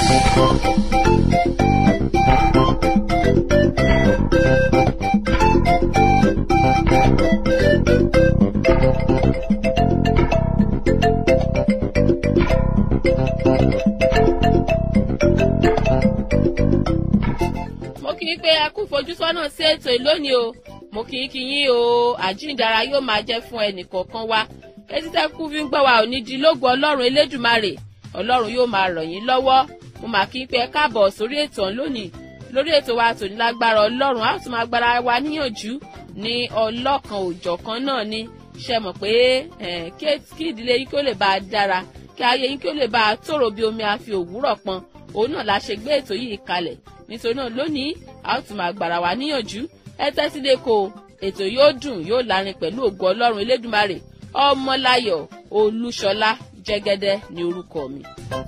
mo kì í pé ẹ kú fojúsọ́nà sí ètò ìlónìí o mo kì í kí yín o àjíǹdara yóò máa jẹ́ fún ẹnì kọ̀ọ̀kan wa etí tẹ́ kú fi ń gbọ́ wa ò ní di lógo ọlọ́run elédùmarè ọlọ́run yóò máa ràn yín lọ́wọ́ mo mà kí í pé ẹ káàbọ̀ sórí ètò ọ̀hún lónìí lórí ètò wa tòní lágbára ọlọ́run a ó tún máa gbára wa níyànjú ní ọlọ́kan òjọ̀kan náà ni ṣe mọ̀ pé kí ìdílé yín kí ó lè bá a dára kí ayé yín kí ó lè bá a tòrò bí omi àfi òwúrọ̀ pọn òun náà la ṣe gbé ètò yìí kalẹ̀ nítorí náà lónìí a ó tún máa gbára wa níyànjú ẹ tẹ́tí lé ko ètò yóò dùn yóò lárin pẹ̀lú ògo ọlọ́run elédùmarè ọmọláyọ̀ olúṣọlá jẹ́gẹ́dẹ́ ní orúkọ mi.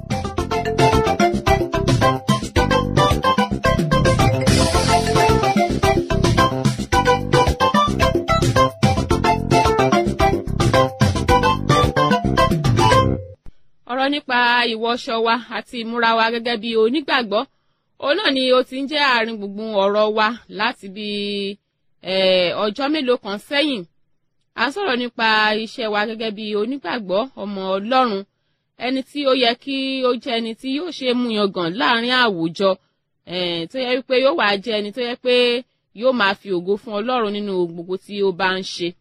ọ̀rọ̀ nípa ìwọṣọ wa àti ìmúra wa gẹ́gẹ́ bí onígbàgbọ́ òun náà ni ó ti ń jẹ́ àárín gbùngbùn ọ̀rọ̀ wa láti bí ọjọ́ mélòó kan sẹ́yìn à ń sọ̀rọ̀ nípa iṣẹ́ wa gẹ́gẹ́ bí onígbàgbọ́ ọmọ ọlọ́run ẹni tí ó yẹ kí ó jẹ́ ẹni tí yóò ṣe mú yangàn láàrin àwùjọ tó yẹ wípé yóò wá jẹ́ ẹni tó yẹ pé yóò máa fi ògo fún ọlọ́run nínú gbogbo tí ó bá ń ṣe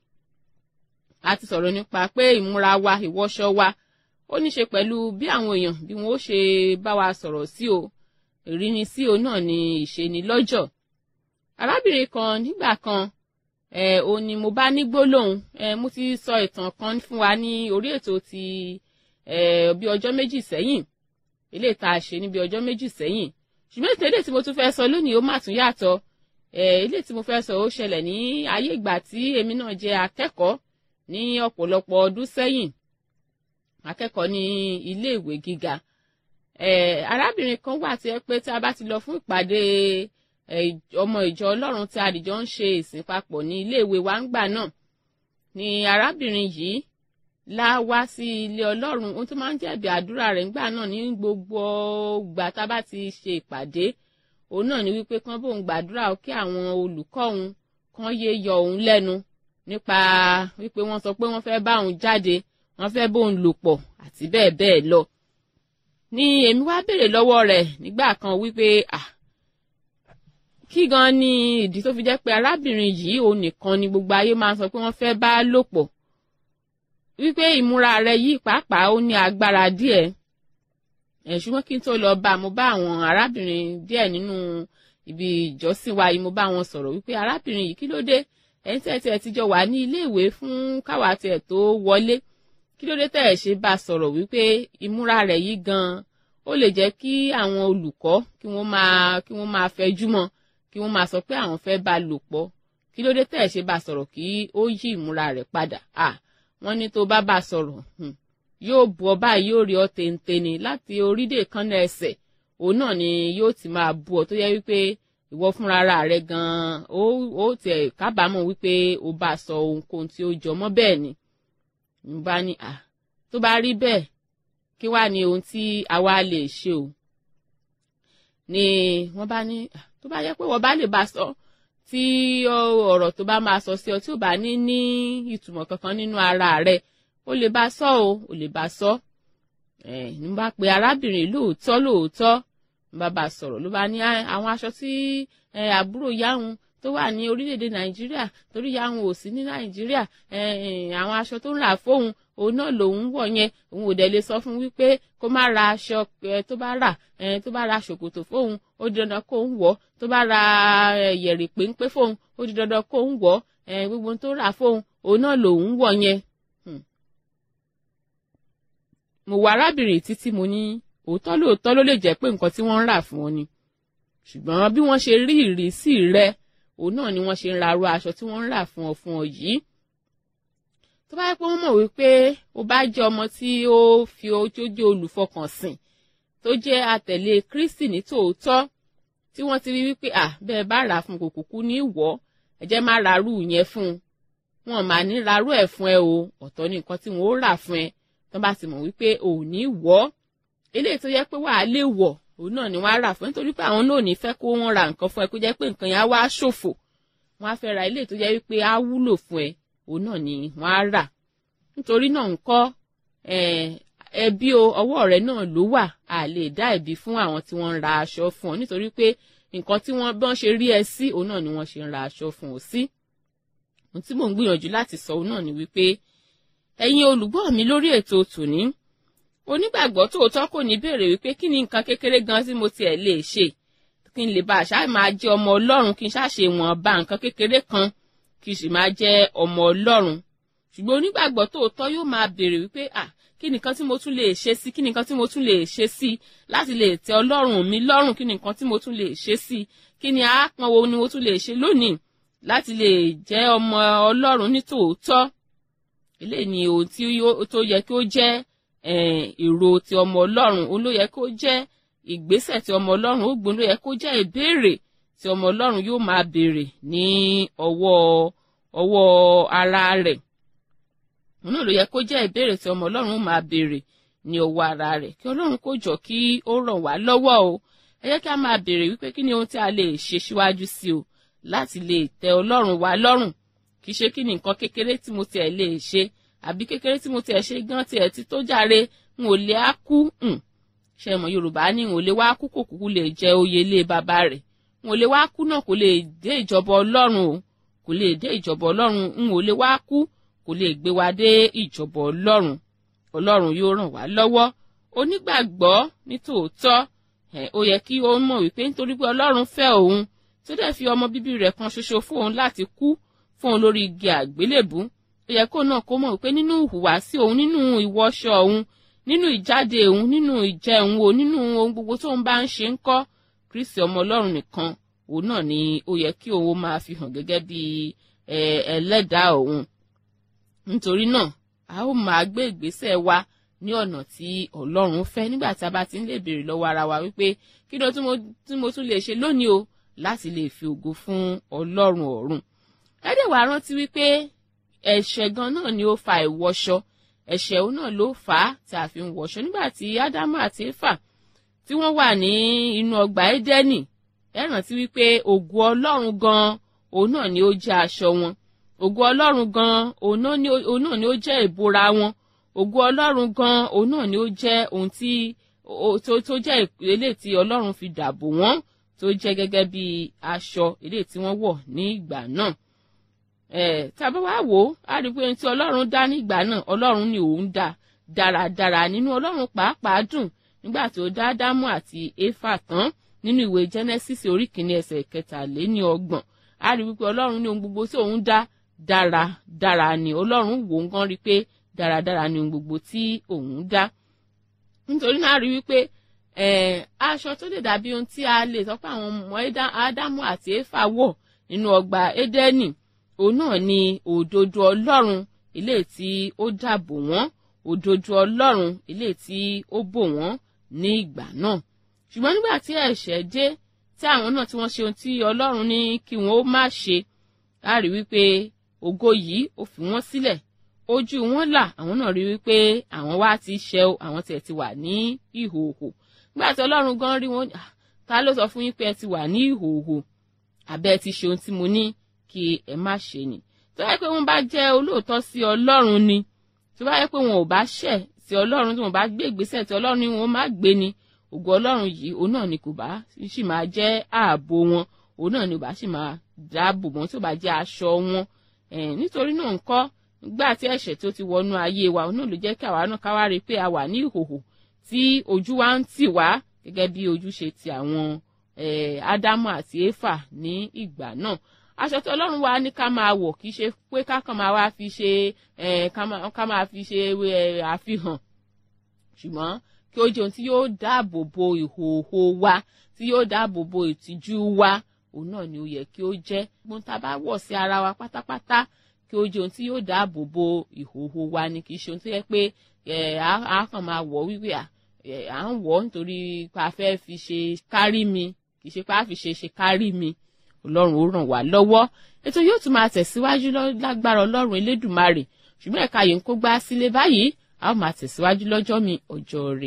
a ti sọ̀rọ̀ nípa pé ìmúra wa ìwọṣọ wa ó ní ṣe pẹ̀lú bí àwọn èèyàn bí wọ́n ó ṣe bá wa sọ̀rọ̀ sí o ìríni sí o náà ni ìṣeni lọ́jọ́ arábìnrin kan nígbà kan ẹ ò ní mo bá ní gbólóhùn ẹ mo ti sọ ìtàn kan fún wa ní orí ètò ti ẹ bí ọjọ́ méjì sẹ́yìn eléyìí tá a ṣe ní bí ọjọ́ méjì sẹ́yìn ṣùgbọ́n ètò eléyìí tí mo tún fẹ́ sọ lónìí ó mà tún yàtọ̀ ẹ eléyìí tí mo fẹ́ sọ ó ṣẹlẹ̀ ní ayé ìgbà tí èmi náà jẹ́ akẹ́kọ̀ọ́ ní ọ̀pọ̀lọpọ̀ ọdún sẹ́yìn akẹ́kọ̀ọ́ ní ilé ìwé gíga arábìnrin kan wà tí ẹ pé tí a bá ti lọ fún ìpàdé ọmọ ìjọ ọlọ́run tí àdìjọ ń ṣe ìsìn papọ̀ ní iléèwé wa ń gbà náà ni arábìnrin yìí lá wá sí ilé ọlọ́run ohun tó máa ń jẹ̀bi àdúrà rẹ̀ ńgbà náà ní gbogbo ìgbà tá a bá ti ṣe ìpàdé òun náà ni wípé kán bóun gbàdúrà kí àwọn olùkọ́ òun kán yé yọ òun lẹ́nu nípa wípé wọ́n sọ pé wọ́n fẹ́ bá òun jáde wọ́n fẹ́ bóun lò pọ̀ àti bẹ́ẹ̀ bẹ́ẹ̀ lọ ni èmi wá béèrè lọ́wọ́ rẹ̀ nígbà kan wípé ah kí gan ni ìdí tó fi jẹ́ pé arábìnrin yìí òun nìkan ni gbogbo ayé máa ń sọ pé wọ́n fẹ́ bá lò pọ̀ wípé ìmúra rẹ̀ yìí pàápàá ó ní agbára díẹ̀ ẹ̀ ṣùgbọ́n kí n tó lọ bá mo bá àwọn arábìnrin díẹ̀ nínú ibi ìjọsìn wa yìí mo bá wọn sọ̀rọ̀ wípé arábìnrin yìí kí ló dé ẹ̀yin tẹ́ tiẹ̀ ti jọ wà ní ilé ìwé fún káwa tiẹ̀ tó wọlé kí ló dé tẹ́ ẹ̀ ṣe bá sọ̀rọ̀ wípé ìmúra rẹ̀ yìí gan-an ó lè jẹ́ kí àwọn olùkọ́ kí wọ́n máa kí wọ́n máa fẹjú mọ́ kí wọ́n máa sọ pé àwọn fẹ́ bá lò pọ̀ kí ló dé tẹ́ ẹ̀ ṣe bá sọ̀rọ̀ kí ó yí ìmúra rẹ̀ padà à wọ́n ní tó bá bá sọ̀rọ̀ yóò bu ọ báyìí yóò rí ọ téńténi láti orídè kánná ẹsẹ̀ òun náà ni yóò ti máa bu ọ tó yẹ wípé ìwọ fúnra rẹ̀ gan-an ó tiẹ̀ kábàámọ̀ wípé ó bá sọ ohunkóhun tí ó jọ mọ́ bẹ́ẹ̀ ni mo bá ní à tó bá rí bẹ́ẹ̀ kí wàá ní ohun tí àwa lè ṣe o ni wọ́n bá ní tó bá yẹ pé wọ́n bá lè bá sọ tí ọ̀rọ̀ tó bá máa sọ sí ọ tí ò bá ní ní ìtumọ̀ kankan nínú ara rẹ̀ ó lè bá sọ o ó lè bá sọ ẹ ní bá pe arábìnrin lóòótọ́ lóòótọ́ ní bá bá sọ̀rọ̀ ló bá ní àwọn aṣọ tí àbúrò yáhùn tó wà ní orílẹ̀-èdè nàìjíríà torí yáhùn ò sí ní nàìjíríà àwọn aṣọ tó ń rà fóun òun náà lòun wọ̀ yẹn òun ò dẹ̀ lè sọ fún wípé kó má ra aṣọ tó bá rà tó bá ra ṣòkòtò fóun ó di dandan kó ń wọ̀ tó bá ra yẹ̀rì péńpé fóun ó di dandan kó ń wọ̀ gbogbo tó rà fóun òun náà lòun wọ̀ yẹn. mo wá arábìnrin títí mo ní òótọ́ lóòótọ́ ló lè jẹ́ pé nǹkan tí wọ́n ń rà fún ọ ni ṣùgbọ́n bí wọ́n ṣe rí ìrísí rẹ òun náà ni wọ́n ṣe ń ra aró aṣọ tí wọ́n ń rà fún ọ fún ọ yìí tó bá yẹ pé wọ́n mọ̀ wípé o bá jẹ́ ọmọ tí ó fi ojójó olùfọkànsìn tó jẹ́ àtẹ̀lé Kristi ní tòótọ́ tí wọ́n ti rí wípé à bẹ́ẹ̀ bá rà fún kò kúkú ní ìwọ́ ẹ jẹ́ má rarú yẹn fún un wọn mà ní rarú ẹ̀ fún ẹ o ọ̀tọ̀ ní nǹkan tí wọ́n ó rà fún ẹ tó bá ti mọ̀ wípé ò ní wọ́ eléyìí tó yẹ pé wàá lè wọ̀ òun náà ni wọ́n á rà fún nítorí pé àwọn náà ò ní fẹ́ kó wọ́n ra nǹkan fún ẹ kó jẹ́ pé nǹkan yẹn á wá ṣòfò wọ́n á fẹ́ ra ilé tó jẹ́ wípé á wúlò fún ẹ òun náà ni wọ́n á rà nítorí náà ńkọ́ ẹbí o ọwọ́ rẹ náà ló wà á lè dá ẹ̀bi fún àwọn tí wọ́n ń ra aṣọ fún ọ nítorí pé nǹkan tí wọ́n bọ́n ṣe rí ẹ sí òun náà ni wọ́n ṣe ń ra aṣọ fún ọ sí. ohun tí mò ń gbìyànjú láti sọ òun náà ni wípé ẹ̀yin olùgbọ́ mi lórí ètò tòní onígbàgbọ́ tòótọ́ kò ní béèrè wípé kí ni nǹkan kékeré gan tí mo tiẹ̀ lè ṣe kí n lè bá àṣà máa jẹ́ ọmọ ọlọ́run kí n ṣàṣe wọn bá nǹkan kékeré kan kí n sì máa jẹ́ ọmọ ọlọ́run ṣùgbọ́n onígbàgbọ́ tòótọ́ yóò máa béèrè wípé à kí ni nǹkan tí mo tún lè ṣe sí kí ni nǹkan tí mo tún lè ṣe sí láti lè tẹ́ ọlọ́run mi lọ́rùn kí ni nǹkan tí mo tún lè ṣe sí kí ni àápọn wo ni mo tún lè ṣe lónìí láti lè jẹ́ ọmọ ọlọ́run ní tòótọ́ eléyìí ni ohun tí tó yẹ kí ó jẹ́ èrò ti ọmọ ọlọ́run òun ló yẹ kó jẹ́ ìgbésẹ̀ tí ọmọ ọlọ́run ó gbóná yẹ kó jẹ́ ìbéèrè tí ọmọ ọlọ́run yóò máa béèrè ní ọwọ́ ọwọ́ ara rẹ̀ òun náà ló yẹ kó jẹ́ ìbéèrè tí ọmọ ọlọ́run ó máa béèrè ní ọwọ́ ara rẹ̀ kí ọlọ́run kó jọ kí ó ràn wá lọ́wọ́ o ẹ jẹ́ kí a máa béèrè wípé kí ni ohun tí a lè ṣe síwájú sí o láti lè tẹ́ ọlọ́run wá lọ́rùn kì í ṣe kí ni nǹkan kékeré tí mo tiẹ̀ lè ṣe àbí kékeré tí mo tiẹ̀ ṣe gan tiẹ̀ ti tó jàre n ò lè á kú ṣe mọ̀ yorùbá ní n ò lè wá kú kò kúkú lè jẹ oyè ilé bàbá rẹ̀ n ò lè wá kú náà kò lè dé ìjọba ọlọ́run o kò lè dé ìjọba ọlọ́run n ò lè wá kú kò lè gbé wa dé ìjọba ọlọ́run ọlọ́run yóò ràn wá lọ́wọ́ onígbàgbọ́ ní tòótọ́ ó yẹ kí ó mọ̀ wípé nítorí pé ọlọ́run fẹ́ òun tó dẹ̀ fi ọmọ bíbí rẹ̀ kan ṣoṣo fún òun láti kú fún òun lórí igi àgbélébú ó yẹ kó náà kó mọ̀ wípé nínú ìhùwàsí òun nínú ìwọṣọ òun nínú ìjáde òun nínú ìjẹun o nínú ohun gbogbo tó ń bá ń ṣe ń kọ́ kristi ọmọ ọlọ́run nìkan òun náà ni ó yẹ kí òun máa fi hàn gẹ́gẹ́ bí ẹlẹ́dàá òun nítorí náà a ó máa gbé ìgbésẹ̀ wa ní ọ̀nà tí ọlọ́run fẹ́ nígbà tí a bá ti ń lè béèrè lọ́wọ́ ara wa wípé kí ló tí mo tún lè ṣe lónìí o láti lè fi ògo fún ọlọ́run ọ̀run ẹ̀dẹ̀ wàá rántí wípé ẹ̀ṣẹ̀ gan náà ni ó fa ìwọṣọ ẹ̀ṣẹ̀ òun náà ló fà á tí a fi ń wọṣọ nígbà tí ádámù àti éfà tí wọ́n wà ní inú ọgbà édẹ́nì ẹ rántí wípé ògo ọlọ́run gan òun náà ni ó jẹ́ aṣọ wọn ògo ọlọ́run gan òun náà ni ó jẹ́ ìbora wọn ògo ọlọ́run gan òun náà ni ó jẹ́ ohun tí tó jẹ́ eléyìí tí ọlọ́run fi dàbò wọ́n tó jẹ́ gẹ́gẹ́ bí aṣọ eléyìí tí wọ́n wọ̀ ní ìgbà náà tàbí wàá wò ó á rí i pé ohun tí ọlọ́run dá nígbà náà ọlọ́run ni òun dá dáradára nínú ọlọ́run pàápàá dùn nígbà tó dá ádámù àti éfà tán nínú ìwé genesis orí kìíní ẹsẹ̀ kẹtàléní ọgbọ̀n á rí wípé ọlọ́run ní ohun gbogbo tí òun dá dáradára ni ọlọ́run wò ó gan rí i pé dáradára ni ohun gbogbo tí òun dá nítorí náà rí wípé aṣọ tó lè dàbí ohun tí a lè sọ pé àwọn ọmọ ádámù àti éfà wọ̀ nínú ọgbà édẹ́nì òun náà ni òdodo ọlọ́run ilé tí ó dàbò wọ́n òdodo ọlọ́run ilé tí ó bò wọ́n ní ìgbà náà ṣùgbọ́n nígbà tí ẹ̀ṣẹ̀ dé tí àwọn náà tí wọ́n ṣe ohun tí ọlọ́run ní kí wọ́n ó má ṣe á rí wípé ògo yìí ó fi wọ́n sílẹ̀ ojú wọn là àwọn náà rí wípé àwọn wá ti ṣẹ̀ o àwọn tiẹ̀ ti wà ní ìhòòhò nígbà tí ọlọ́run gan rí wọn ta ló sọ fún yín pé ẹ ti wà ní ìhòòhò àbẹ́ ẹ ti ṣe ohun tí mo ní kí ẹ má ṣe ni tó bá yẹ pé wọn bá jẹ́ olóòótọ́ sí ọlọ́run ni tó bá yẹ pé wọn ò bá ṣẹ̀ sí ọlọ́run tí wọn bá gbé ìgbésẹ̀ tí ọlọ́run ni wọn má gbé ni ògo ọlọ́run yìí òun náà ni kò bá sì máa jẹ́ ààbò wọn òun náà ni ò bá sì máa dáàbò wọn tí ò bá jẹ́ aṣọ wọn nítorí náà ńkọ́ gbà tí ẹ̀ṣẹ̀ tó ti wọnú ayé wa òun náà ló jẹ́ kí àwa náà ká wá rí i pé a wà ní ìhòhò tí ojú wa ń tì wá gẹ́gẹ́ bí ojú ṣe ti àwọn ádámù àti éfà ní ìgbà náà aṣọ tí ọlọ́run wa ní ká máa wọ̀ kì í ṣe pé ká kàn máa wá fi ṣe ká máa fi ṣe àfihàn ṣùgbọ́n kí ó jẹ́ ohun tí yóò dáàbò bo ìhòòhò wa tí yóò dáàbò bo ìtìjú wa òun náà ni ó yẹ kí ó jẹ́ gbọ́n tá a bá wọ̀ sí ara wa pátápátá kí ó jẹ́ ohun tí yóò dáàbò bo ìhòòhò wa ni kì í ṣe ohun tó yẹ pé a kàn máa wọ̀ wípé à ń wọ̀ nítorí pa fẹ́ fi ṣe kárí mi kì í ṣe pa fi ṣe ṣe kárí mi ọlọ́run ó ràn wá lọ́wọ́ ètò yóò tún máa tẹ̀síwájú lágbára ọlọ́run elédùmarè ṣùgbọ́n ẹ̀ka yìí ń kó gbá sílé báyìí a ó máa tẹ̀síwájú lọ́jọ́ mi ọjọ́ rẹ̀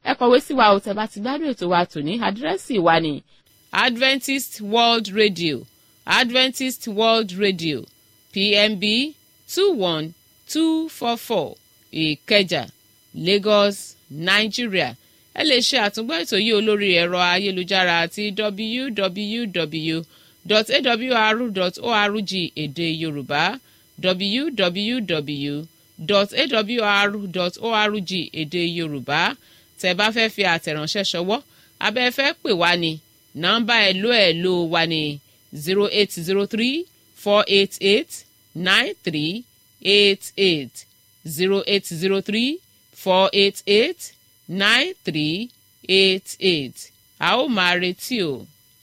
ẹ kọ̀wé sí wa ò tẹ́ bá ti gbádùn ètò wa tòní àdírẹ́sì wa ní adventist world radio adventist world radio pmb two one two four four ìkẹjà lagos nigeria ẹ lè ṣe àtúngbọ́ ètò yìí olórí ẹ̀rọ ayélujára àti www.awr.org èdè yorùbá www.awr.org èdè yorùbá tẹ́ bá fẹ́ fi àtẹ̀ránṣẹ́ ṣọwọ́ abẹ́ fẹ́ pè wá ní nọ́mbà ẹ̀lò ẹ̀lò wa ní zero eight zero three four eight eight nine three eight eight zero eight zero three four eight eight nine three eight eight a ó máa retí o.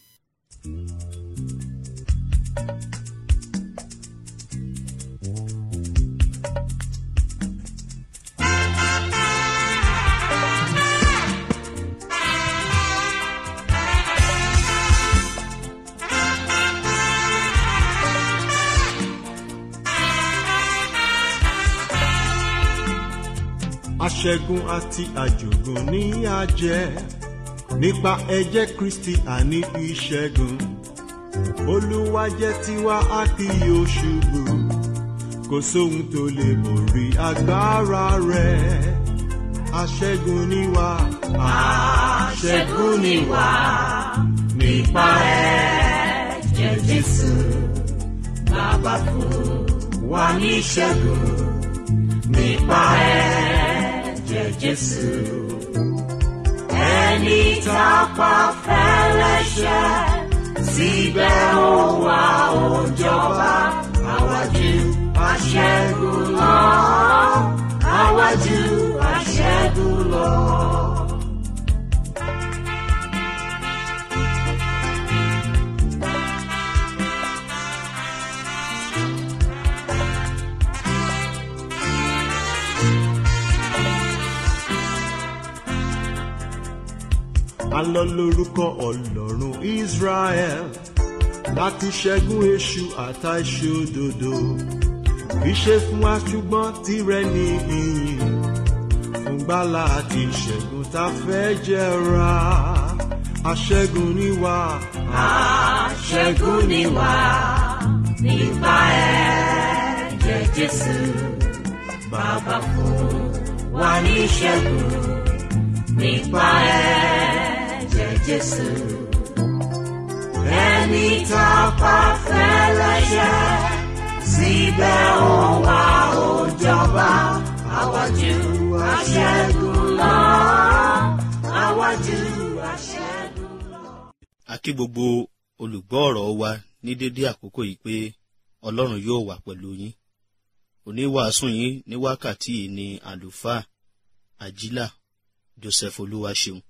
aṣẹ́gun àti àjògùn ní àjẹ́ nípa ẹ̀jẹ̀ kristi àní ìṣẹ́gun olúwa jẹ́ tiwa a kì yóò ṣubú kò sóhun tó lè borí agbára rẹ̀ aṣẹ́gun ni wá aṣẹ́gun ni wá nípa ẹ̀jẹ̀ jésù bàbá fún wa ní ìṣẹ́gun nípa ẹ̀jẹ̀ jésù ẹni tá a pa fẹ́lẹ́ṣẹ̀ síbẹ̀ ó wá ó jọba àwájú aṣẹ́gun lọ àwájú aṣẹ́gun lọ. alọ lórúkọ ọlọ́run israel láti ṣẹ́gun èṣù àtàìṣòdodo ìṣe fún wa ṣùgbọ́n tirẹ̀ ní ìyìn fún gbàlà àti ìṣẹ́gun tá a fẹ́ jẹra aṣẹ́gun ni wá. aṣẹ́gun ni wá nípa ẹ̀jẹ̀ jésù bàbá fún wa ní ìṣẹ́gun nípa ẹ̀jẹ̀ jésù ẹni tá a pa fẹ́lẹ́ṣẹ̀ síbẹ̀ ó wá ó jọba àwájú aṣẹ́gun lọ àwájú aṣẹ́gun lọ. a kí gbogbo olùgbọ́ ọ̀rọ̀ wa ní dédé àkókò yìí pé ọlọ́run yóò wà pẹ̀lú yín oníwàásù yín ní wákàtí yìí ni àlùfáà àjílà joseph olúwaṣeun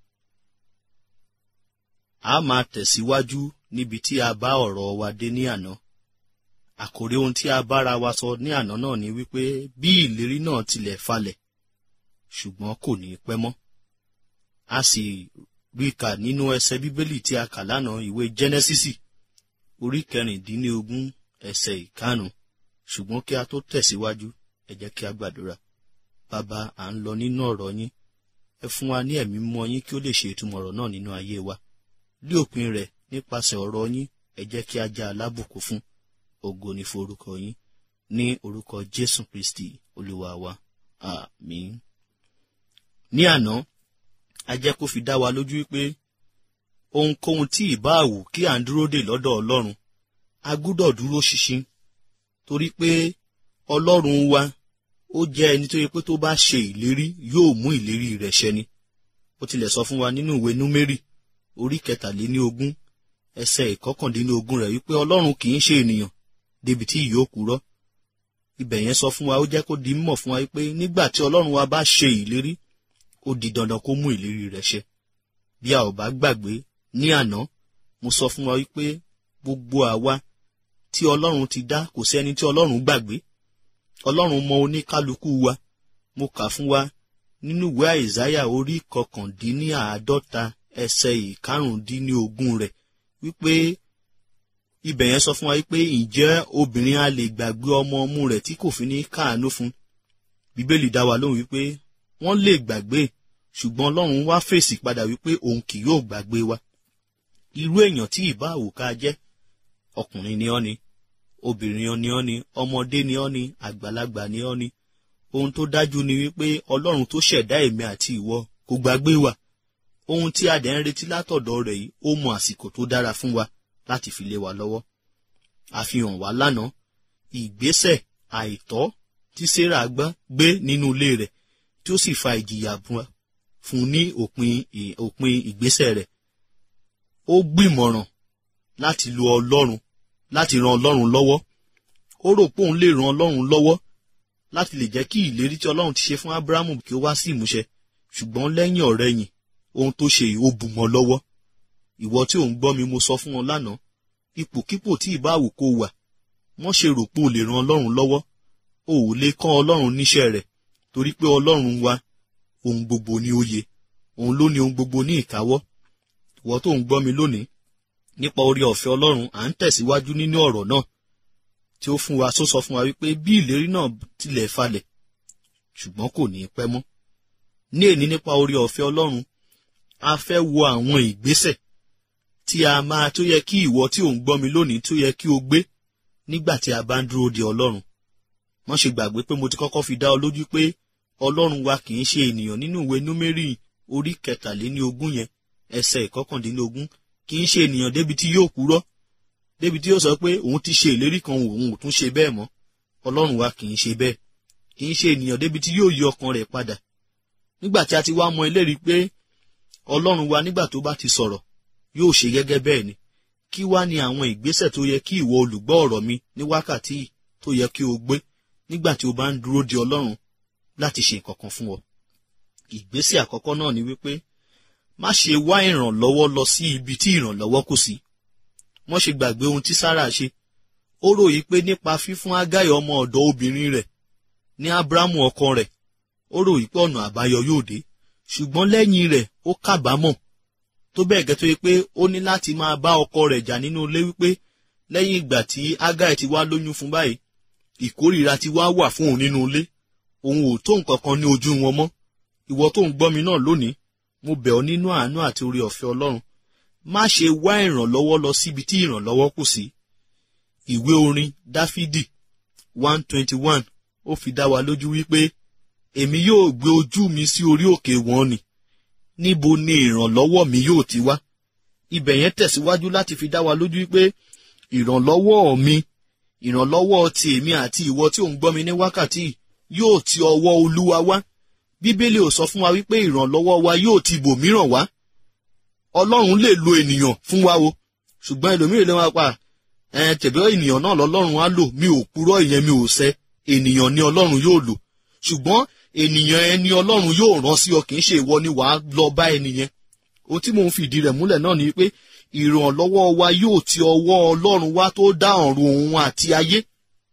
a máa tẹ̀síwájú níbi tí a bá ọ̀rọ̀ wa dé ní àná àkòrí ohun tí a bára wa sọ ní àná náà ni wípé bí ìlérí náà tilẹ̀ falẹ̀ ṣùgbọ́n kò ní pẹ́ mọ́ a sì rí kà nínú ẹsẹ bíbélì tí a kà lánàá ìwé jẹ́nẹ́sísì orí kẹrìndínlógún ẹsẹ ìkarùn ṣùgbọ́n kí a tó tẹ̀síwájú ẹ jẹ́ kí a gbàdúrà bàbá à ń lọ nínú ọ̀rọ̀ yín ẹ fún wa ní ẹ̀mí mọ́ yín kí ó lè ṣe ìtumọ̀ ọ̀rọ̀ náà nínú ayé wa lí òpin rẹ̀ nípasẹ̀ ọ̀rọ̀ yín ẹ jẹ́ kí a já alábùkún fún ògo ní forúkọ yín ní orúkọ jésù kristi olúwa wa àmín. ní àná a jẹ́ kó fi dá wa lójú wípé ohunkóhun tí ìbá àwù kí à ń dúró dè lọ́dọ̀ ọlọ́run a gbúdọ̀ dúró ṣinṣin torí pé ọlọ́run wa ó jẹ́ ẹni tó yẹ pé tó bá ṣe ìlérí yóò mú ìlérí rẹ̀ ṣẹ ni ó tilẹ̀ sọ fún wa nínú ìwé númérì orí kẹtàléní ogún ẹsẹ̀ ìkọkàndínlógún rẹ̀ wípé ọlọ́run kì í ṣe ènìyàn débi tí yóò kúrọ́ ibẹ̀ yẹn sọ fún wa ó jẹ́ kó di mímọ̀ fún wa wípé nígbà tí ọlọ́run wa bá ṣe ìlérí ó di dandan kó mú ìlérí rẹ̀ ṣẹ bí a ò bá gbàgbé ní àná mo sọ fún wa wípé gbogbo àwa tí ọlọ́run ti dá kò sí ẹni tí ọlọ́run gbàgbé ọlọ́run mọ oníkálukú wa mo kà fún wa nínú ìwé àìsáyà orí kọkàndínníàádọ́ta ẹsẹ̀ ìkarùndínlógún rẹ̀ wípé ibẹ̀ yẹn sọ fún wa wípé ǹjẹ́ obìnrin a lè gbàgbé ọmọ ọmú rẹ̀ tí kò fi ní káàánú fún bíbélì dá wa lóhùn wípé wọ́n lè gbàgbé ṣùgbọ́n ọlọ́run wá fèsì padà wípé òun kì yóò gbàgbé wa irú èèyàn tí ìbá àwòká jẹ́ ọkùnrin ni ọ́ ni obìnrin ni ọ́ ni ọmọdé ni ọ́ ni àgbàlagbà ni ọ́ ni ohun tó dájú ni wípé ọlọ́run tó ṣẹ̀dá èmi àti ìwọ kò gbàgbé wa ohun tí a dẹ̀ ń retí látọ̀dọ̀ rẹ̀ yìí ó mọ àsìkò tó dára fún wa láti fi lé wa lọ́wọ́ àfihàn wa lánàá ìgbésẹ̀ àìtọ́ tí sarah gbá gbé nínú ilé rẹ̀ tí ó sì fa ìjìyà fún ní òpin òpin ìgbésẹ̀ rẹ̀ ó gbìmọ̀ràn láti lo ọlọ́run láti ran ọlọ́run lọ́wọ́ ó rò pé òun lè ran ọlọ́run lọ́wọ́ láti lè jẹ́ kí ìlérí tí ọlọ́run ti ṣe fún abrahamu kí ó wá sí ìmúṣẹ ṣùgbọ́n lẹ́yìn ọ̀rẹ́yìn ohun tó ṣe yìí ó bù mọ́ lọ́wọ́ ìwọ tí ò ń gbọ́ mi mo sọ fún ọ lánàá ipòkípò tí ìbáwò kó wà wọ́n ṣe rò pé o lè ran ọlọ́run lọ́wọ́ o ò lè kọ́ ọlọ́run níṣẹ́ rẹ̀ torí pé ọlọ́run wa ohun gbogbo ní òye òun ló ní ohun gbogbo ní ìkáwọ́ ìwọ tó ń gbọ́ mi lónìí nípa orí ọ̀fẹ́ ọlọ́run à ń tẹ̀síwájú nínú ọ̀rọ̀ náà tí ó fún wa tó sọ fún wa wípé bí ìlérí náà tilẹ̀ falẹ̀ ṣùgbọ́n kò ní í pẹ́ mọ́ ní èní nípa orí ọ̀fẹ́ ọlọ́run a fẹ́ wo àwọn ìgbésẹ̀ tí a máa tó yẹ kí ìwọ tí ò ń gbọ́ mi lónìí tó yẹ kí o gbé nígbà tí a bá ń dúró de ọlọ́run wọ́n ṣe gbàgbé pé mo ti kọ́kọ́ fi dá ọ lójú pé ọlọ́run wa kì í ṣe ènìyàn nínú ìwé númérì orí kẹtàléní ogún yẹn ẹsẹ̀ ìkọkàndínlógún kì í ṣe ènìyàn débi tí yóò kúrọ́ débi tí yóò sọ pé òun ti ṣe ìlérí kan òun ò tún ṣe bẹ́ẹ̀ mọ́ ọlọ́run wa kì í ṣe bẹ́ẹ̀ kì í ṣe ènìyàn débi tí yóò yí ọkàn rẹ̀ padà nígbà tí a ti wá mọ ìlérí pé ọlọ́run wa nígbà tó bá ti sọ̀rọ̀ yóò ṣe gẹ́gẹ́ bẹ́ẹ̀ ni kí wá ni àwọn ìgbésẹ̀ tó yẹ kí ìwọ olùgbọ́ ọ̀rọ̀ mi ní wákàtí tó yẹ kí o gbé nígbà tí o bá ń dúró de ọlọ́run láti ṣe nǹkan kan fún ọ. ìgbésẹ̀ àkọ́kọ́ náà ni wípé má ṣe wá ìrànlọ́wọ́ lọ sí ibi tí ìrànlọ́wọ́ kò sí. wọ́n ṣe gbàgbé ohun tí sára ṣe. ó ròyìn pé nípa fífún ágáyọ̀ ọmọ ọ̀dọ̀ obìnrin rẹ̀ ní ábúrámù ọkọ rẹ̀ ó ròyìn pé ọ̀nà àbáyọ yóò dé ṣùgbọ́n lẹ́yìn rẹ̀ ó kábàámọ̀ tó bẹ́ẹ̀ gẹ́ tó yẹ pé ó ní láti máa bá ọkọ rẹ̀ jà nínú ilé wípé lẹ́yìn ìgbà tí ágáyọ̀ ti wá lóyún fún báyìí ìkórìíra ti wá wà fún òun nínú ilé òun ò tó nǹkan kan ní ojú wọn mọ́ ìwọ tó ń gbọ́ mi náà lónìí mo bẹ̀ ọ́ nínú àánú àti orí ọ̀fẹ́ ọlọ́run má ṣe wá ìrànlọ́wọ́ lọ síbi tí ìrànlọ́wọ́ kù sí ìwé orin dáfídì one twenty one ó fi dá wa lójú wípé èmi yóò gbé ojú mi sí orí òkè wọn ni níbo ni ìrànlọ́wọ́ mi yóò ti wá ibẹ̀ yẹn tẹ̀síwájú láti fi dá wa lójú wípé ìrànlọ́wọ́ mi ìrànlọ́wọ́ ti èmi àti ìwọ tí ò ń gbọ́ mi ní wákàtí yóò ti ọwọ́ olúwa wá bíbélì ò sọ fún wa wípé ìrànlọ́wọ́ wa yóò ti bòmíràn wá ọlọ́run lè lo ènìyàn fún wa o ṣùgbọ́n ẹlòmíràn lè máa pa ẹ tẹ̀bẹ́ ènìyàn náà lọ́lọ́run á lò mi ò purọ́ ìyẹn mi ò sẹ́ ènìyàn ni ọlọ́run yóò lò ṣùgbọ́n ènìyàn ẹni ọlọ́run yóò rán sí ọ kì í ṣe ìwọ ni wàá lọ bá ẹnìyẹn ohun tí mò ń fi ìdí rẹ̀ múlẹ̀ náà ni pé ìrànlọ́wọ́ wa yóò ti ọwọ́ ọlọ́run wá tó dá ọ̀run òun àti ayé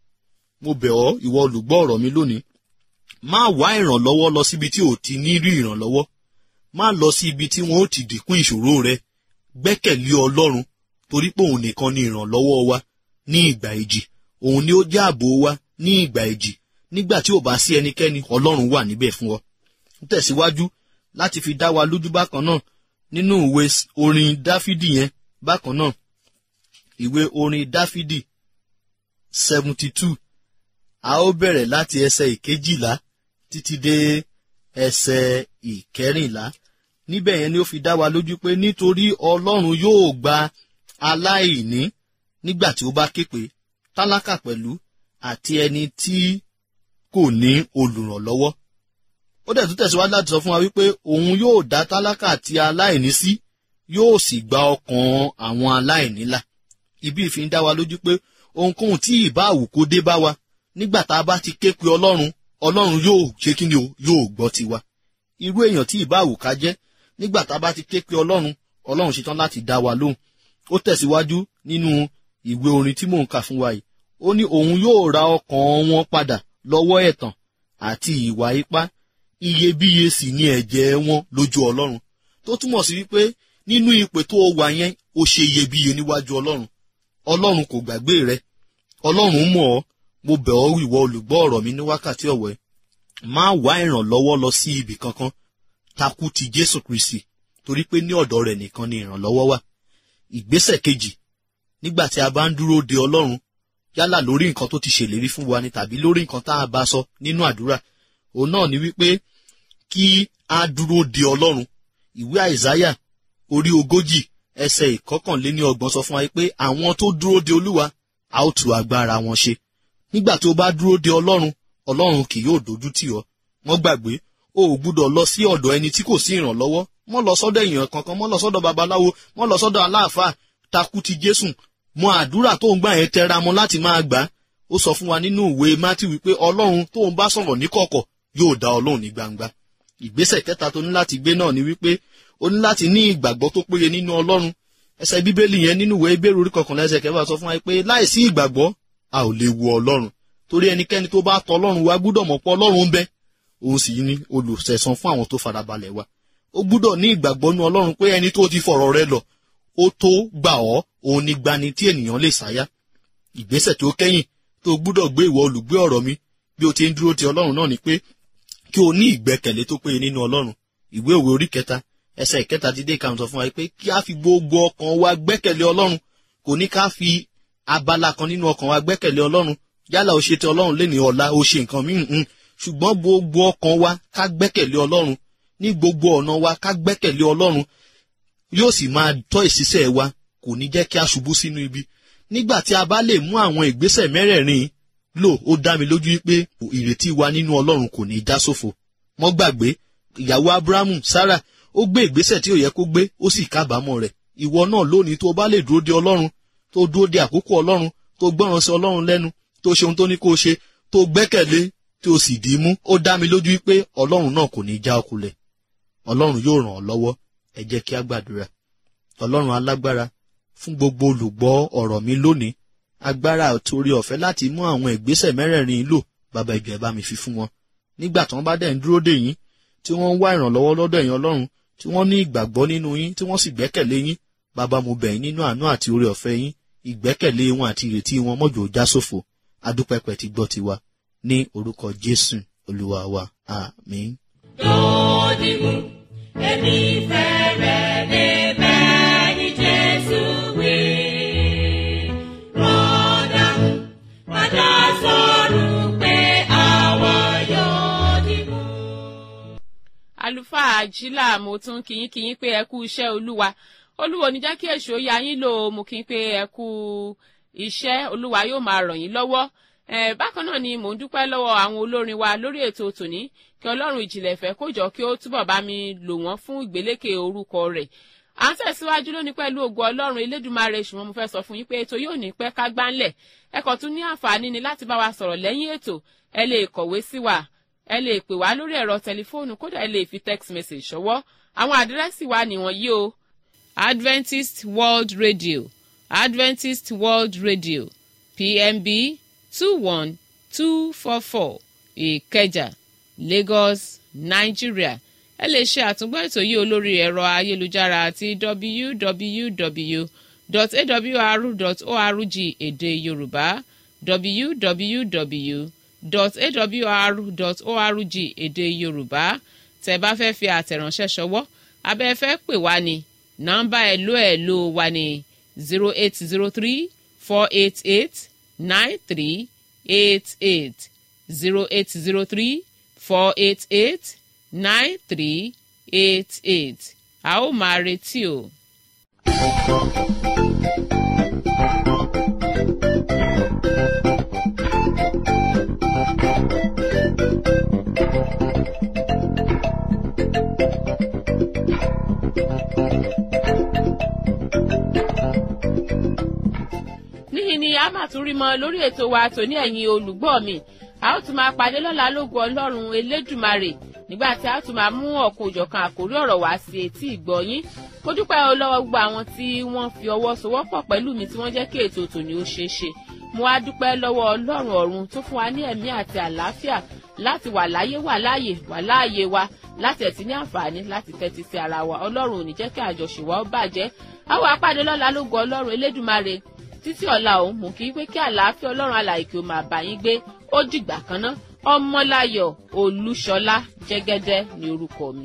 mo bẹ̀ ọ́ ìwọ olùgbọ́ ọ̀rọ̀ mi lónìí má wá ìrànlọ́wọ́ lọ síbi tí ò ti ní rí ìrànlọ́wọ́ má lọ sí ibi tí wọn ó ti dínkù ìṣòro rẹ gbẹ́kẹ̀lé ọlọ́run torí pé òun nìkan ni ìrànlọ́wọ́ wa ní ìgbà ìjì òun ni ó jẹ́ ààbò wa ní ìgbà ìjì nígbà tí ò bá sí ẹnikẹ́ni ọlọ́run wà níbẹ̀ fún ọ. ń tẹ̀síwájú láti fi dá wa lójú bákan náà nínú ìwé orin dáfídì yẹn bákan náà ìwé orin dáfídì seventy two a ó bẹ̀rẹ̀ láti ẹsẹ̀ ìkejìlá títí dé ẹsẹ̀ ìkẹrìnlá níbẹ̀ yẹn ni ó fi dá wa lójú pé nítorí ọlọ́run yóò gba aláìní nígbà tí ó bá képe tálákà pẹ̀lú àti ẹni tí kò ní olùrànlọ́wọ́ ó dẹ̀ tún tẹ̀síwájú láti sọ fún wa wípé òun yóò dá tálákà àti aláìní sí yóò sì gba ọkàn àwọn aláìní là ibi ìfi ń dá wa lójú pé ohunkóhun tí ìbá àwùkó dé bá wa nígbà tá a bá ti ké pe ọlọ́run ọlọ́run yóò ṣe kí ni o yóò gbọ́ tiwa irú èèyàn tí ìbá àwùká jẹ́ nígbà tá a bá ti ké pe ọlọ́run ọlọ́run ṣetán láti dá wa lóhùn ó tẹ̀síwájú nínú ìwé orin tí mò ń kà fún wa yìí ó ní òun yóò ra ọkàn wọn padà lọ́wọ́ ẹ̀tàn àti ìwà ipá iyebíye sì ni ẹ̀jẹ̀ wọn lójú ọlọ́run tó túmọ̀ sí wípé nínú ipò tó wà yẹn ó ṣe iyebíye níwájú ọlọ́run ọlọ́run kò gbàgbé rẹ ọlọ́run mọ̀ ọ́ mo bẹ̀ ọ́ ìwọ olùgbọ́ ọ̀rọ̀ mi ní wákàtí ọ̀wẹ́ má wá ìrànlọ́wọ́ lọ sí ibì kankan takú ti jésù kristi torí pé ní ọ̀dọ̀ rẹ̀ nìkan ni ìrànlọ́wọ́ wà ìgbésẹ̀ kejì nígbà tí a bá ń dúró de ọlọ́run yálà lórí nǹkan tó ti ṣèlérí fún wa ni tàbí lórí nǹkan tá a bá sọ nínú àdúrà òun náà ni wípé kí a dúró de ọlọ́run ìwé àìsáyà orí ogójì ẹsẹ̀ ìkọkànléní ọgbọ̀n sọ fún wa pé àwọn tó dúró de olúwa a ó tu agbára wọn ṣe nígbà tí o bá dúró de ọlọ́run ọlọ́run kì yóò dojú tì ọ́ wọ́n gbàgbé o ò gbúdọ̀ lọ sí ọ̀dọ̀ ẹni tí kò sí ìrànlọ́wọ́ mọ́ lọ sọ́dọ̀ èèyàn kankan mọ́ lọ sọ́dọ̀ babaláwo mọ́ lọ sọ́dọ̀ aláàfáà takú ti jésù mọ àdúrà tó ń gbà yẹn tẹra mọ́ láti máa gbà ó sọ fún wa nínú ìwé mátì wípé ọlọ́run tó ń bá sọ̀rọ̀ níkọ̀kọ̀ yóò dá ọlọ́run ní gbangba ìgbésẹ̀ kẹta tó ní láti gbé náà ni wípé o ní láti ní ìgbàgbọ́ tó péye nínú ọlọ́run ẹsẹ̀ bíbélì yẹn nínú ìwé ìbéèrè orí kọkànlá ẹsẹ̀ kẹfà sọ fún wa pé láìsí ìgbàgbọ́ a ò lè wo ọlọ́run torí ẹnikẹ́ni tó bá tọ ọlọ́run wa gbúdọ̀ mọ̀ pé ọlọ́run ń bẹ òun sì ní olùsẹ̀san fún àwọn tó farabalẹ̀ wa ó gbúdọ̀ ní ìgbàgbọ́ nínú ọlọ́run pé ẹni tó ti fọ̀rọ̀ rẹ lọ ó tó gbà ọ́ òun ní gbani tí ènìyàn lè sáyà ìgbésẹ̀ tó kẹ́yìn tó gbúdọ̀ gbé ìwọ olùgbé ọ̀rọ̀ mi bí o ti ń dúró ti ọlọ́run náà ni pé kí o ní ìgbẹ́kẹ̀lé tó péye nínú ọlọ́run ìwé òwe orí kẹta ẹsẹ̀ ìkẹta ti dé ìkàwọn sọ fún wa pé kí a fi gbogbo ọkàn wa gbẹ́kẹ̀lé ọlọ́run kò ní ká fi abala kan nínú ọkàn wa gbẹ́kẹ̀lé ọlọ́run yálà o ṣe ti ọlọ́run léni ọ̀la o ṣe nǹkan míì ń ṣùgbọ́n gbogbo ọkàn wa ká gbẹ́kẹ̀lé ọlọ́run ní gbogbo ọ̀nà wa ká gbẹ́kẹ̀lé ọlọ́run yóò sì máa tọ́ ìṣiṣẹ́ wa kò ní jẹ́ kí a ṣubú sínú ibi nígbà tí a bá lè mú àwọn ìgbésẹ̀ mẹ́rẹ̀ẹ̀rin lò ó dá mi lójú wípé ìrètí wa nínú ọlọ́run kò ní í já sófo mọ́ gbàgbé ìyàwó abrahamu sarah ó gbé ìgbésẹ̀ tí ò yẹ kó gbé ó sì kábàámọ̀ rẹ̀ ìwọ náà lónìí tó bá lè dúró de ọlọ́run tó dúró de àkókò ọlọ́run tó gbọ́ràn sí ọlọ́run lẹ́nu tó ṣe ohun tó ní kó ṣe tó gbẹ́kẹ̀lé tí o sì dì í mú ó dá mi lójú wípé ọlọ́run náà kò ní í já ọkulẹ̀ ọlọ́run yóò ràn ọ́ lọ́wọ́ ẹ jẹ́ kí á gbàdúrà ọlọ́run alágbára fún gbogbo olùgbọ́ ọ̀rọ̀ mi lónìí agbára àtòrí ọ̀fẹ́ láti mú àwọn ìgbésẹ̀ mẹ́rẹ̀ẹ̀rin lò bàbá ìjọ ẹ̀ bá mi fi fún wọn nígbà tí wọ́n bá dẹ̀ ń dúró dè yín tí wọ́n ń wá ìrànlọ́wọ́ lọ́dọ̀ ẹ̀yin ọlọ́run tí wọ́n ní ìgbàgbọ́ nínú yín tí wọ́n sì gbẹ́kẹ̀lé yín bàbá mo bẹ̀ yín nínú àánú àti oore ọ̀fẹ́ yín ìgbẹ́kẹ̀lé wọn àti ìrètí wọn mọ́jọ́ já sófo adúpẹ́pẹ́ ti gbọ́ tiwa ní orúkọ jésù olúwa wa àmín. Dòdìmú, èmi fẹ́rẹ̀ lè bẹ́ẹ̀ ni Jésù wí. Rọ́dàmú, padà sọ̀rọ̀ pé àwa yóò dìmú. àlùfáà àjílà mo tún kíyín kíyín pé ẹ kú iṣẹ́ olúwa olúwa ò ní jẹ́ kí èṣù ó ya yín lò ó mo kí n pé ẹ kú iṣẹ́ olúwa yóò máa ràn yín lọ́wọ́ Eh, bákan náà ni mò ń dúpẹ́ lọ́wọ́ àwọn olórin wa lórí ètò tòní kí ọlọ́run ìjìnlẹ̀ ìfẹ́ kó jọ kí ó túbọ̀ bá mi lò wọ́n fún ìgbélékè orúkọ rẹ̀ à ń tẹ̀síwájú lónìí pẹ̀lú ògo ọlọ́run elédùnmarè ṣùgbọ́n mo fẹ́ sọ fún yín pé ètò yóò ní pẹ́ ká gbánlẹ̀ ẹ kàn tún ní àǹfààní ni láti bá wa sọ̀rọ̀ lẹ́yìn ètò ẹ lè kọ̀wé sí wa ẹ lè pè wá lórí ẹ̀rọ tẹlifóònù kódà ẹ lè fi text message ṣọwọ́ àwọn àdírẹ́sì wa nìwọ̀nyí o Adventist World Radio Adventist World Radio PMB two one two four four ìkẹjà lagos nigeria ẹ lè ṣe àtúngbọ́ ètò yìí olórí ẹ̀rọ ayélujára àti www.awr.org èdè yorùbá www.awr.org èdè yorùbá tẹ́ bá fẹ́ fi àtẹ̀ránṣẹ́ ṣọwọ́ abẹ́ fẹ́ pè wá ní nọ́mbà ẹ̀lò ẹ̀lò wa ní zero eight zero three four eight eight nine three eight eight zero eight zero three four eight eight nine three eight eight a ó máa retí o. níhìn ni a máa tún rí mọ lórí ètò wa tòní ẹ̀yin olùgbọ́ mi a ó tún máa pàdé lọ́la lógo ọlọ́run elédùmarè nígbà tí a ó tún máa mú ọ̀kan òjọ̀kan àkórí ọ̀rọ̀ wá sí etí ìgbọ́ yín mo dúpẹ́ o lọ́wọ́ gbogbo àwọn tí wọ́n fi ọwọ́ sowọ́pọ̀ pẹ̀lú mi tí wọ́n jẹ́ kí ètò tòní ó ṣeé ṣe mo wá dúpẹ́ lọ́wọ́ ọlọ́run ọ̀run tó fún wa ní ẹ̀mí àti àlàáfíà láti wà láyé wà láàyè wà láàyè wa láti ẹ̀tí ní àǹfààní láti tẹ́tí sí ara wa ọlọ́run ò ní jẹ́ kí àjọṣe wa ó bàjẹ́ a ó wá pàdé lọ́la lógo ọlọ́run elédùmarè títí ọ̀la òun mú kí pé kí àlàáfíà ọlọ́run alàyè kí o máa bá yín gbé ó dìgbà kan ná ọmọláyọ̀ olúṣọlá jẹ́gẹ́dẹ́ ní orúkọ mi.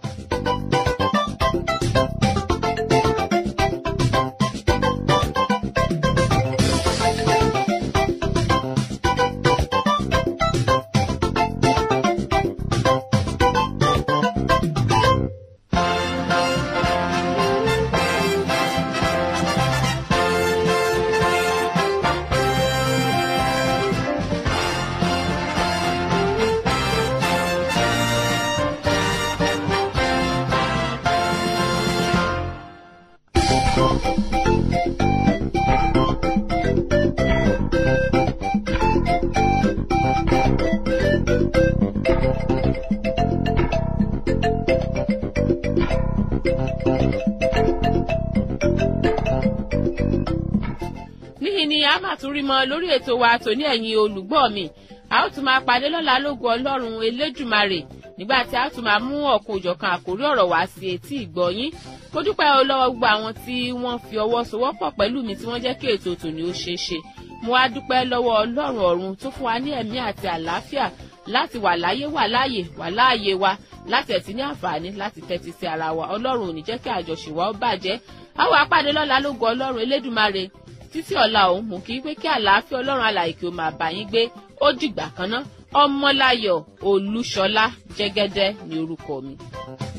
níhìn ni a máa tún rí mọ lórí ètò wa tòní ẹ̀yin olùgbọ́ mi a ó tún máa pàdé lọ́la lógo ọlọ́run elédùmarè nígbà tí a tún máa mú ọ̀kan òjọ̀kan àkórí ọ̀rọ̀ wá sí etí ìgbọ́yín mo dúpẹ́ o lọ́wọ́ gbogbo àwọn tí wọ́n fi ọwọ́ sowọ́pọ̀ pẹ̀lú mi tí wọ́n jẹ́ kí ètò tòní ó ṣeé ṣe mo wá dúpẹ́ lọ́wọ́ ọlọ́run ọ̀run tó fún wa ní ẹ̀mí àti àlàáfíà láti wà láyé wà láàyè wà láàyè wa láti ẹ̀tí ní àǹfààní láti tẹ́tí sí ara wa ọlọ́run ò ní jẹ́ kí àjọṣe wa ó bàjẹ́ àwọn apàdé lọ́la lógo ọlọ́run elédùmarè títí ọ̀la òun mú kí pé kí àlàáfíà ọlọ́run alàyè kí o máa bá yín gbé ó dìgbà kan ná ọmọláyọ̀ olúṣọlá jẹ́gẹ́dẹ́ ní orúkọ mi.